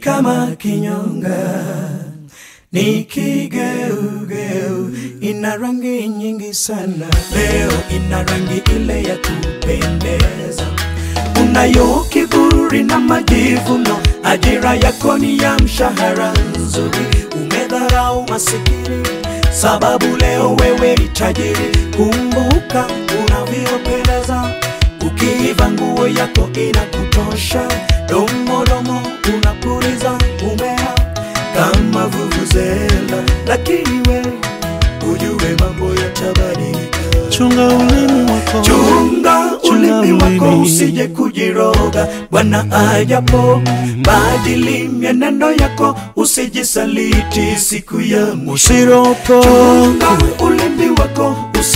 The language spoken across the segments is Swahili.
kama kinyonga, ni kigeugeu, ina rangi nyingi sana. Leo ina rangi ile ya kupendeza, unayo kiburi na majivuno, ajira yako ni ya mshahara nzuri, umedharau masikini sababu leo wewe ni tajiri. Kumbuka unavyopendeza, ukiiva nguo yako inakutosha, domodomo unapuliza umea kama vuvuzela, lakini we ujue mambo yatabadilika. Chunga ulimi wako, Chunga Chunga ulimi wako ulimi. usije kujiroga, Bwana ajapo badili mienendo yako, usijisaliti siku ya mwisho. usiropo Chunga ulimi wako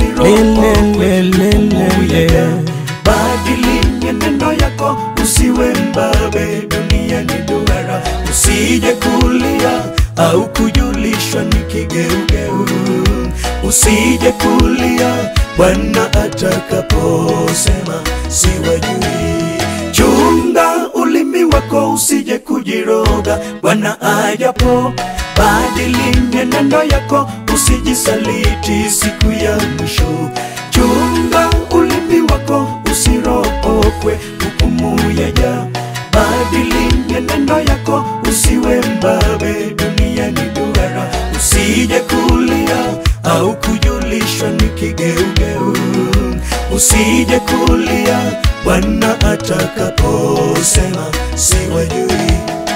usiropoke, badili mienendo yako, usiwe mbabe, dunia ni duara, usije kulia au kujulishwa ni kigeugeu, usije kulia Bwana atakaposema siwajui. Chunga ulimi wako usije kujiroga, Bwana ajapo badili mienendo yako, usijisaliti siku ya mwisho. Chunga ulimi wako usiropokwe, hukumu yaja. Badili mienendo yako, usiwe mbabe, dunia ni duara, usije kulia au kujulishwa ni kigeugeu, usije kulia Bwana atakaposema siwajui.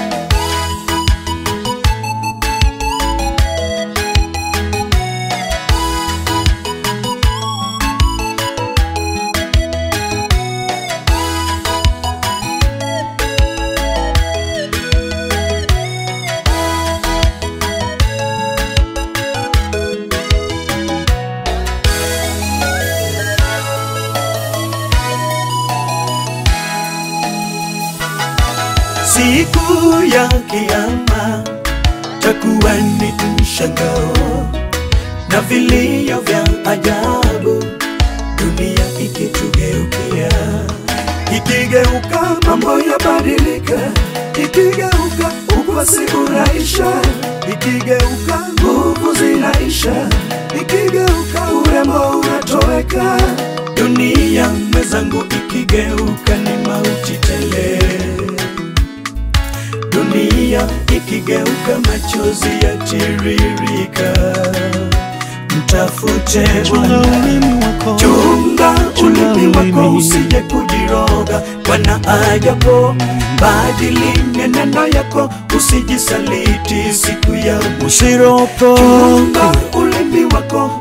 Siku ya kiyama takuwa ni mshangao na vilio vya ajabu, dunia ikitugeukia, ikigeuka mambo yabadilika, ikigeuka ukwasi unaisha, ikigeuka nguvu zinaisha, ikigeuka urembo unatoweka, dunia mwenzangu, ikigeuka ni mauti tele dunia ikigeuka, machozi yatiririka. Mtafute chunga Bwana, ulimi wako, chunga Chunga ulimi wako ulimi. usije kujiroga. Bwana ajapo badili mienendo yako, usijisaliti siku ya mwisho. usiropo Chunga ulimi wako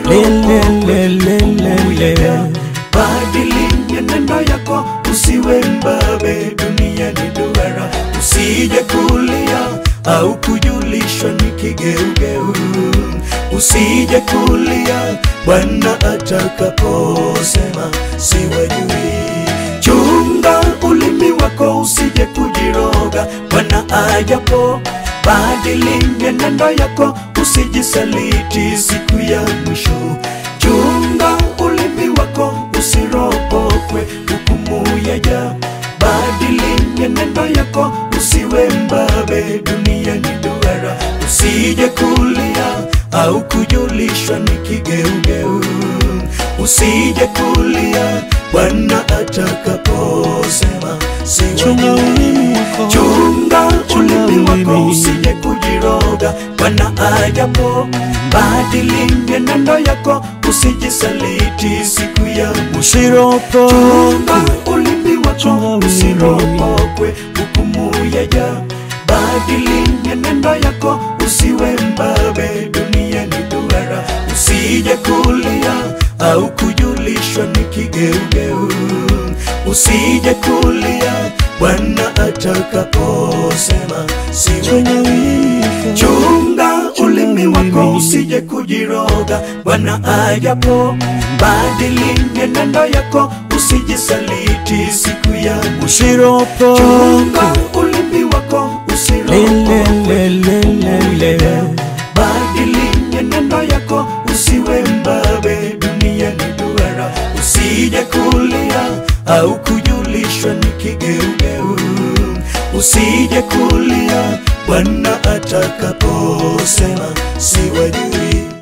usiropoke, badili mienendo yako, usiwe mbabe, dunia ni duara, usije kulia au kujulishwa ni kigeugeu, usije kulia Bwana atakaposema siwajui. Chunga ulimi wako usije kujiroga, Bwana ajapo badili mienendo yako, usijisaliti siku ya mwisho. Chunga ulimi wako usiropokwe, hukumu yaja. Badili mienendo yako, usiwe mbabe, dunia ni duara, usije kulia au kujulishwa ni kigeugeu, usije kulia Bwana atakaposema chunga siwajui. ulimi wako, Chunga ulimi wako ulimi. usije kujiroga, Bwana ajapo badili mienendo yako, usijisaliti siku ya mwisho. usiropo Chunga ulimi wako Chunga ulimi. usiropokwe, hukumu yaja. Badili mienendo yako, usiwe mbabe, dunia ni duara, usije kulia au kujulishwa ni kigeugeu, usije kulia Bwana atakaposema chunga siwe ulimi wako, Chunga ulimi wako usije kujiroga, Bwana ajapo badili mienendo yako, usijisaliti siku ya mwisho. usiropo Chunga ulimi wako usiropoke, badili mienendo yako, usiwe mbabe, dunia ni duara, usije kulia au kujulishwa ni kigeugeu, usije kulia Bwana atakaposema siwajui.